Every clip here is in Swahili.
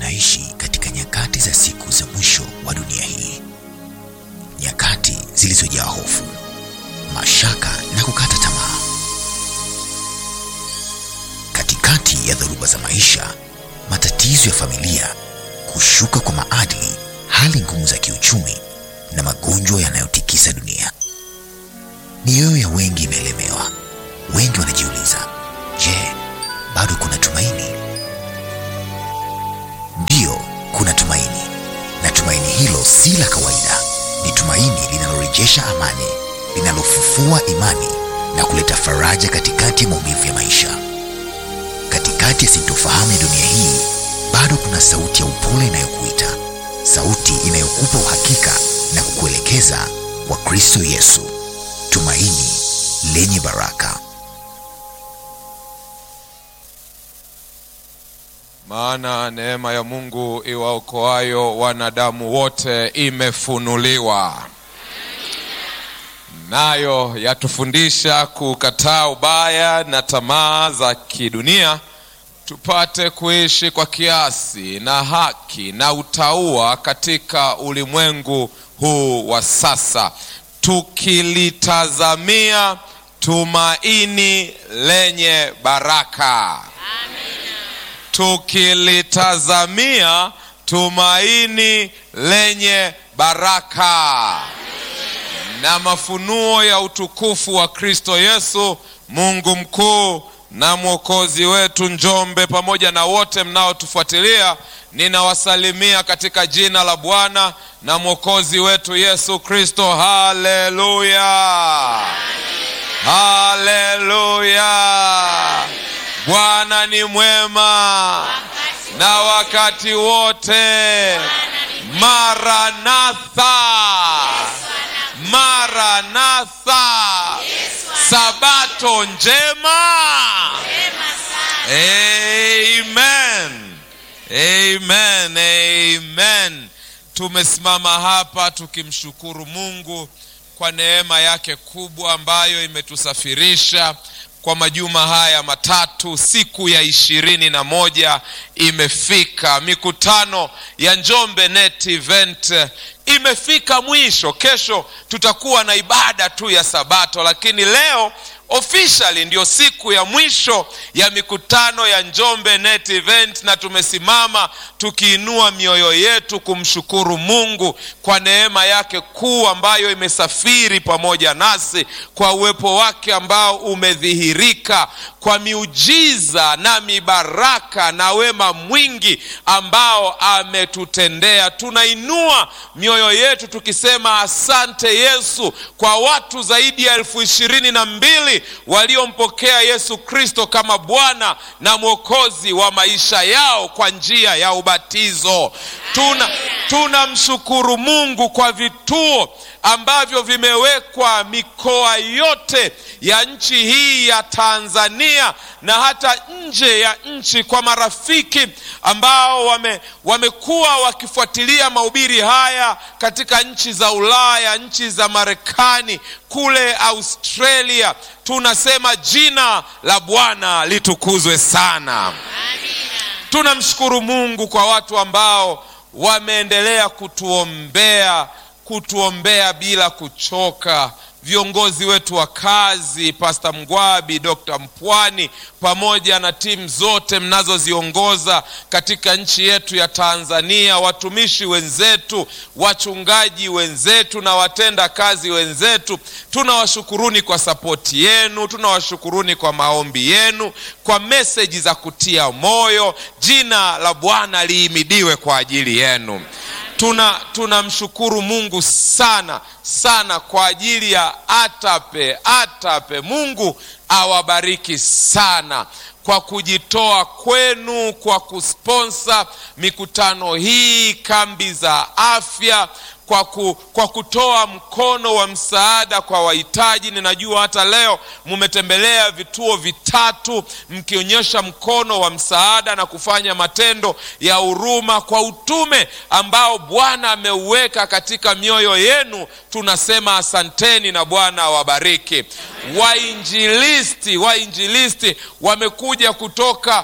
tunaishi katika nyakati za siku za mwisho wa dunia hii, nyakati zilizojaa hofu, mashaka na kukata tamaa. Katikati ya dhoruba za maisha, matatizo ya familia, kushuka kwa maadili, hali ngumu za kiuchumi na magonjwa yanayotikisa dunia, mioyo ya wengi imeelemewa. Wengi wanajiuliza, je, bado kuna tumaini? Ndiyo, kuna tumaini, na tumaini hilo si la kawaida. Ni tumaini linalorejesha amani, linalofufua imani na kuleta faraja katikati ya maumivu ya maisha. Katikati ya sintofahamu ya dunia hii, bado kuna sauti ya upole inayokuita, sauti inayokupa uhakika na kukuelekeza kwa Kristo Yesu, tumaini lenye baraka. Maana neema ya Mungu iwaokoayo wanadamu wote imefunuliwa, nayo yatufundisha kukataa ubaya na tamaa za kidunia, tupate kuishi kwa kiasi na haki na utauwa katika ulimwengu huu wa sasa, tukilitazamia tumaini lenye baraka tukilitazamia tumaini lenye baraka na mafunuo ya utukufu wa Kristo Yesu, Mungu mkuu na mwokozi wetu. Njombe pamoja na wote mnaotufuatilia, ninawasalimia katika jina la Bwana na mwokozi wetu Yesu Kristo. Haleluya, haleluya! Bwana ni mwema na wakati wote. Maranatha, Maranatha, Sabato njema. Amen, amen, amen. Tumesimama hapa tukimshukuru Mungu kwa neema yake kubwa ambayo imetusafirisha kwa majuma haya matatu. Siku ya ishirini na moja imefika, mikutano ya Njombe Net Event imefika mwisho. Kesho tutakuwa na ibada tu ya Sabato, lakini leo officially ndio siku ya mwisho ya mikutano ya Njombe Net Event, na tumesimama tukiinua mioyo yetu kumshukuru Mungu kwa neema yake kuu ambayo imesafiri pamoja nasi, kwa uwepo wake ambao umedhihirika, kwa miujiza na mibaraka na wema mwingi ambao ametutendea. Tunainua mioyo yetu tukisema asante Yesu kwa watu zaidi ya elfu ishirini na mbili waliompokea Yesu Kristo kama Bwana na Mwokozi wa maisha yao kwa njia ya ubatizo. Tuna tunamshukuru Mungu kwa vituo ambavyo vimewekwa mikoa yote ya nchi hii ya Tanzania na hata nje ya nchi, kwa marafiki ambao wame, wamekuwa wakifuatilia mahubiri haya katika nchi za Ulaya, nchi za Marekani, kule Australia. Tunasema jina la Bwana litukuzwe sana. Tunamshukuru Mungu kwa watu ambao wameendelea kutuombea kutuombea bila kuchoka. Viongozi wetu wa kazi, Pasta Mgwabi, Dr. Mpwani, pamoja na timu zote mnazoziongoza katika nchi yetu ya Tanzania, watumishi wenzetu, wachungaji wenzetu na watenda kazi wenzetu, tunawashukuruni kwa sapoti yenu, tunawashukuruni kwa maombi yenu, kwa meseji za kutia moyo. Jina la Bwana liimidiwe kwa ajili yenu. Tuna tunamshukuru Mungu sana sana kwa ajili ya Atape. Atape, Mungu awabariki sana kwa kujitoa kwenu kwa kusponsa mikutano hii, kambi za afya kwa, ku, kwa kutoa mkono wa msaada kwa wahitaji. Ninajua hata leo mumetembelea vituo vitatu mkionyesha mkono wa msaada na kufanya matendo ya huruma kwa utume ambao Bwana ameuweka katika mioyo yenu. Tunasema asanteni na Bwana awabariki. Wainjilisti, wainjilisti wamekuja kutoka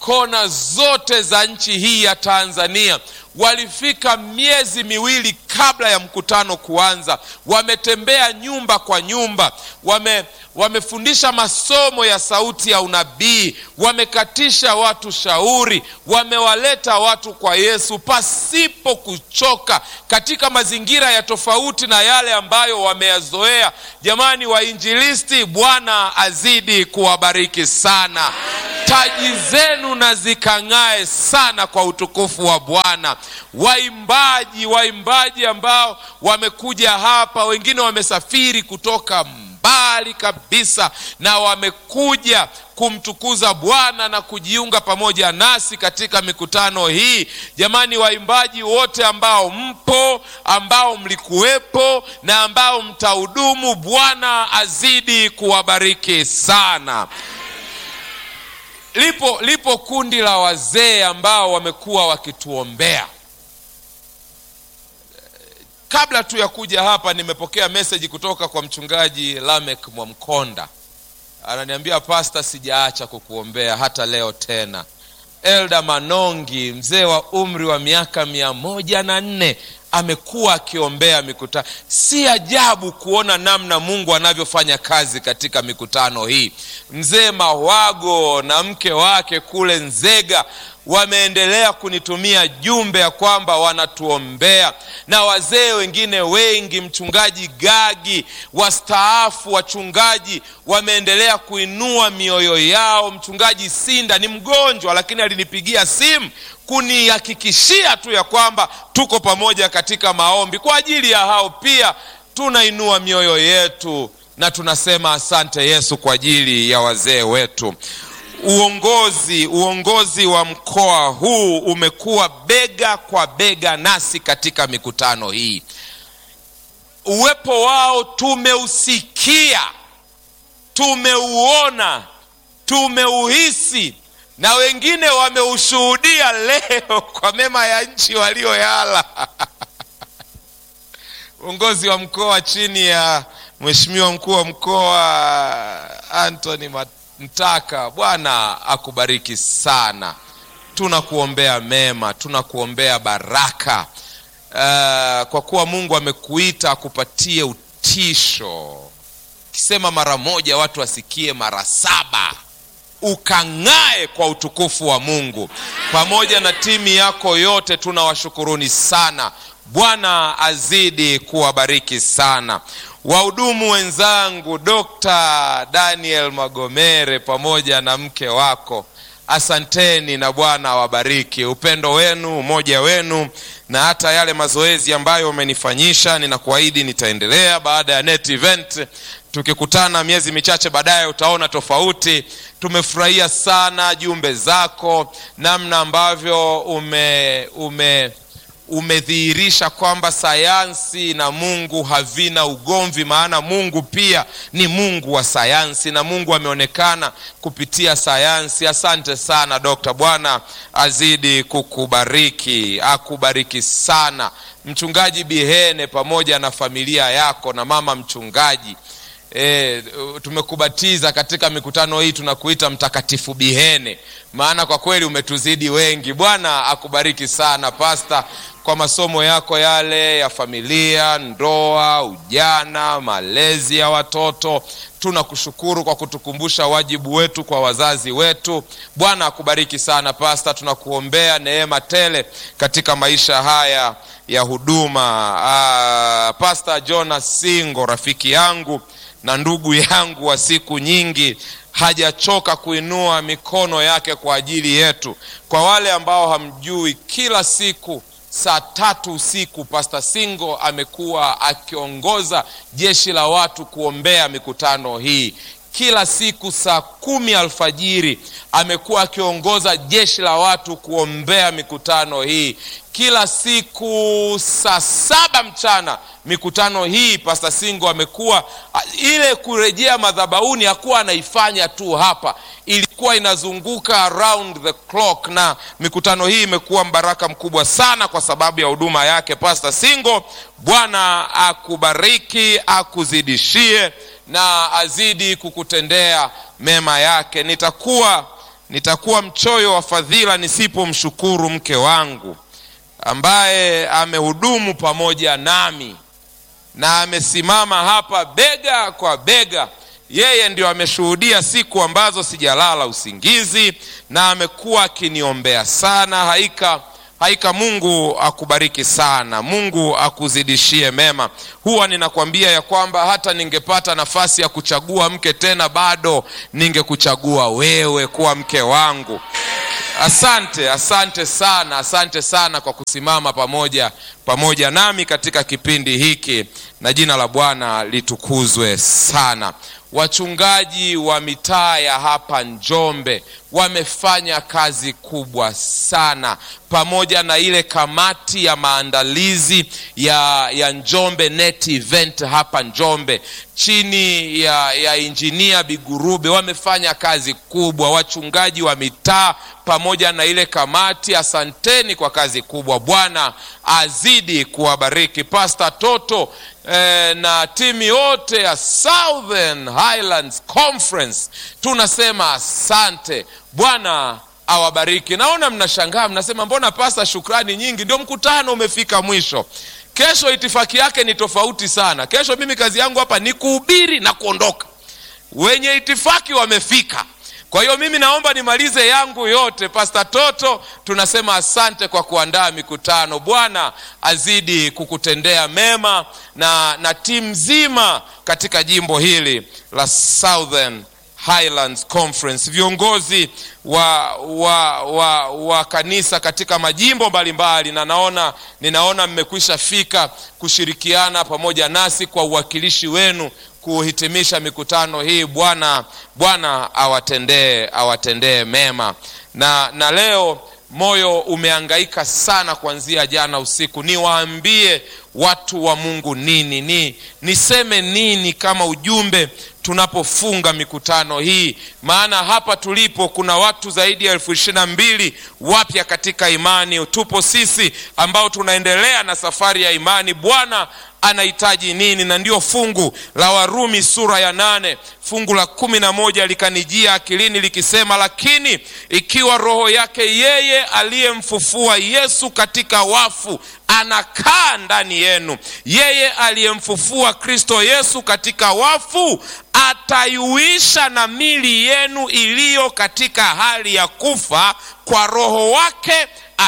kona zote za nchi hii ya Tanzania. Walifika miezi miwili kabla ya mkutano kuanza, wametembea nyumba kwa nyumba, wame wamefundisha masomo ya sauti ya unabii, wamekatisha watu shauri, wamewaleta watu kwa Yesu pasipo kuchoka, katika mazingira ya tofauti na yale ambayo wameyazoea. Jamani wainjilisti, Bwana azidi kuwabariki sana. Taji zenu na zikang'ae sana kwa utukufu wa Bwana. Waimbaji, waimbaji ambao wamekuja hapa, wengine wamesafiri kutoka mbali kabisa na wamekuja kumtukuza Bwana na kujiunga pamoja nasi katika mikutano hii. Jamani, waimbaji wote ambao mpo, ambao mlikuwepo na ambao mtahudumu, Bwana azidi kuwabariki sana. Lipo, lipo kundi la wazee ambao wamekuwa wakituombea. Kabla tu ya kuja hapa, nimepokea meseji kutoka kwa mchungaji Lamek Mwamkonda, ananiambia pasta, sijaacha kukuombea hata leo tena. Elda Manongi, mzee wa umri wa miaka mia moja na nne amekuwa akiombea mikutano. Si ajabu kuona namna Mungu anavyofanya kazi katika mikutano hii. Mzee Mawago na mke wake kule Nzega wameendelea kunitumia jumbe ya kwamba wanatuombea, na wazee wengine wengi, mchungaji Gagi, wastaafu wachungaji wameendelea kuinua mioyo yao. Mchungaji Sinda ni mgonjwa, lakini alinipigia simu kunihakikishia tu ya kwamba tuko pamoja katika maombi kwa ajili ya hao. Pia tunainua mioyo yetu na tunasema asante Yesu kwa ajili ya wazee wetu. Uongozi uongozi wa mkoa huu umekuwa bega kwa bega nasi katika mikutano hii. Uwepo wao tumeusikia, tumeuona, tumeuhisi na wengine wameushuhudia leo kwa mema ya nchi walioyala. Uongozi wa mkoa chini ya Mheshimiwa mkuu wa mkoa Anthony Mtaka, Bwana akubariki sana. Tunakuombea mema, tunakuombea baraka uh, kwa kuwa Mungu amekuita akupatie utisho. Ukisema mara moja watu wasikie mara saba ukang'ae kwa utukufu wa Mungu. Pamoja na timu yako yote tunawashukuruni sana. Bwana azidi kuwabariki sana. Wahudumu wenzangu, Dr. Daniel Magomere pamoja na mke wako, asanteni na Bwana awabariki. Upendo wenu, umoja wenu na hata yale mazoezi ambayo umenifanyisha, ninakuahidi nitaendelea baada ya net event tukikutana miezi michache baadaye utaona tofauti. Tumefurahia sana jumbe zako, namna ambavyo ume, ume umedhihirisha kwamba sayansi na Mungu havina ugomvi, maana Mungu pia ni Mungu wa sayansi na Mungu ameonekana kupitia sayansi. Asante sana Dokta, Bwana azidi kukubariki, akubariki sana Mchungaji Bihene pamoja na familia yako na mama mchungaji. E, tumekubatiza katika mikutano hii, tunakuita Mtakatifu Bihene, maana kwa kweli umetuzidi wengi. Bwana akubariki sana pasta, kwa masomo yako yale ya familia, ndoa, ujana, malezi ya watoto. Tunakushukuru kwa kutukumbusha wajibu wetu kwa wazazi wetu. Bwana akubariki sana pasta, tunakuombea neema tele katika maisha haya ya huduma. Aa, Pasta Jonas Singo rafiki yangu na ndugu yangu wa siku nyingi hajachoka kuinua mikono yake kwa ajili yetu. Kwa wale ambao hamjui, kila siku saa tatu usiku Pasta Singo amekuwa akiongoza jeshi la watu kuombea mikutano hii. Kila siku saa kumi alfajiri amekuwa akiongoza jeshi la watu kuombea mikutano hii. Kila siku saa saba mchana mikutano hii Pasta Singo amekuwa ile kurejea madhabahuni, hakuwa anaifanya tu hapa, ilikuwa inazunguka around the clock, na mikutano hii imekuwa mbaraka mkubwa sana kwa sababu ya huduma yake Pasta Singo. Bwana akubariki, akuzidishie na azidi kukutendea mema yake. Nitakuwa nitakuwa mchoyo wa fadhila nisipomshukuru mke wangu ambaye amehudumu pamoja nami na amesimama hapa bega kwa bega. Yeye ndio ameshuhudia siku ambazo sijalala usingizi na amekuwa akiniombea sana. Haika Haika, Mungu akubariki sana, Mungu akuzidishie mema. Huwa ninakwambia ya kwamba hata ningepata nafasi ya kuchagua mke tena, bado ningekuchagua wewe kuwa mke wangu. Asante, asante sana, asante sana kwa kusimama pamoja pamoja nami katika kipindi hiki, na jina la Bwana litukuzwe sana. Wachungaji wa mitaa ya hapa Njombe wamefanya kazi kubwa sana, pamoja na ile kamati ya maandalizi ya, ya Njombe Net Event hapa Njombe chini ya, ya injinia Bigurube wamefanya kazi kubwa. Wachungaji wa mitaa pamoja na ile kamati, asanteni kwa kazi kubwa. Bwana azidi kuwabariki. Pastor Toto eh, na timu yote ya Southern Highlands Conference tunasema asante. Bwana awabariki. Naona mnashangaa, mnasema mbona pasta, shukrani nyingi, ndio mkutano umefika mwisho. Kesho itifaki yake ni tofauti sana. Kesho mimi kazi yangu hapa ni kuhubiri na kuondoka. Wenye itifaki wamefika. Kwa hiyo mimi naomba nimalize yangu yote. Pasta Toto, tunasema asante kwa kuandaa mikutano. Bwana azidi kukutendea mema na, na timu nzima katika jimbo hili la Southern Highlands Conference, viongozi wa, wa, wa, wa kanisa katika majimbo mbalimbali, na naona ninaona mmekwisha fika kushirikiana pamoja nasi kwa uwakilishi wenu kuhitimisha mikutano hii. Bwana Bwana awatendee awatendee mema na, na leo moyo umeangaika sana kuanzia jana usiku. Niwaambie watu wa Mungu nini, ni niseme nini kama ujumbe tunapofunga mikutano hii, maana hapa tulipo kuna watu zaidi ya elfu ishirini na mbili wapya katika imani. Tupo sisi ambao tunaendelea na safari ya imani. Bwana anahitaji nini? Na ndio fungu la Warumi sura ya nane fungu la kumi na moja likanijia akilini likisema, lakini ikiwa roho yake yeye aliyemfufua Yesu katika wafu anakaa ndani yenu, yeye aliyemfufua Kristo Yesu katika wafu ataiuisha na mili yenu iliyo katika hali ya kufa kwa roho wake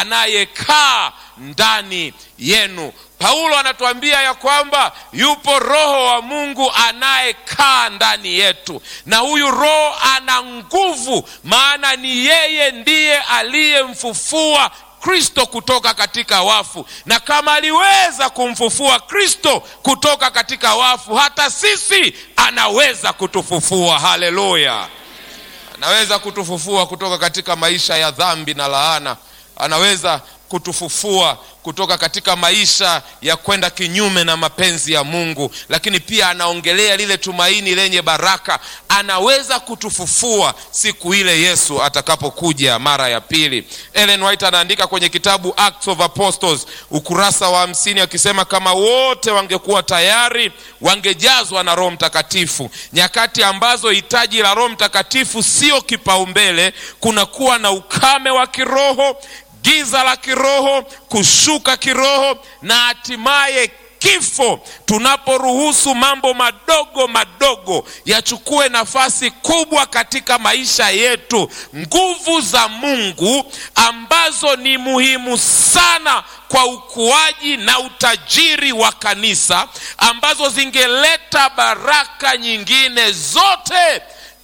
anayekaa ndani yenu. Paulo anatuambia ya kwamba yupo roho wa Mungu anayekaa ndani yetu, na huyu roho ana nguvu, maana ni yeye ndiye aliyemfufua Kristo kutoka katika wafu, na kama aliweza kumfufua Kristo kutoka katika wafu, hata sisi anaweza kutufufua. Haleluya! Anaweza kutufufua kutoka katika maisha ya dhambi na laana, anaweza kutufufua kutoka katika maisha ya kwenda kinyume na mapenzi ya Mungu, lakini pia anaongelea lile tumaini lenye baraka. Anaweza kutufufua siku ile Yesu atakapokuja mara ya pili. Ellen White anaandika kwenye kitabu Acts of Apostles ukurasa wa hamsini akisema kama wote wangekuwa tayari wangejazwa na Roho Mtakatifu, nyakati ambazo hitaji la Roho Mtakatifu sio kipaumbele, kunakuwa na ukame wa kiroho giza la kiroho, kushuka kiroho na hatimaye kifo, tunaporuhusu mambo madogo madogo yachukue nafasi kubwa katika maisha yetu. Nguvu za Mungu ambazo ni muhimu sana kwa ukuaji na utajiri wa kanisa, ambazo zingeleta baraka nyingine, zote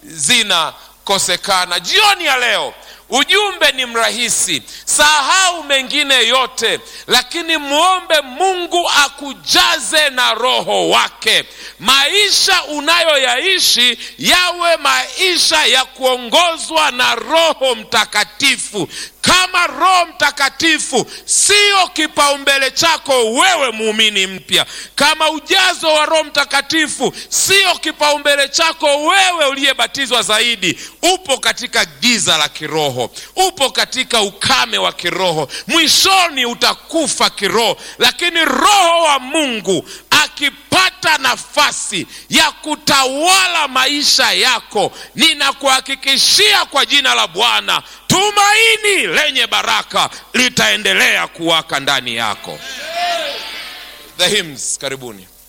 zinakosekana. Jioni ya leo Ujumbe ni mrahisi, sahau mengine yote, lakini mwombe Mungu akujaze na roho wake. Maisha unayoyaishi yawe maisha ya kuongozwa na Roho Mtakatifu. Kama Roho Mtakatifu sio kipaumbele chako wewe muumini mpya, kama ujazo wa Roho Mtakatifu sio kipaumbele chako wewe uliyebatizwa zaidi, upo katika giza la kiroho, upo katika ukame wa wa kiroho mwishoni utakufa kiroho lakini roho wa mungu akipata nafasi ya kutawala maisha yako ninakuhakikishia kwa jina la bwana tumaini lenye baraka litaendelea kuwaka ndani yako the hymns karibuni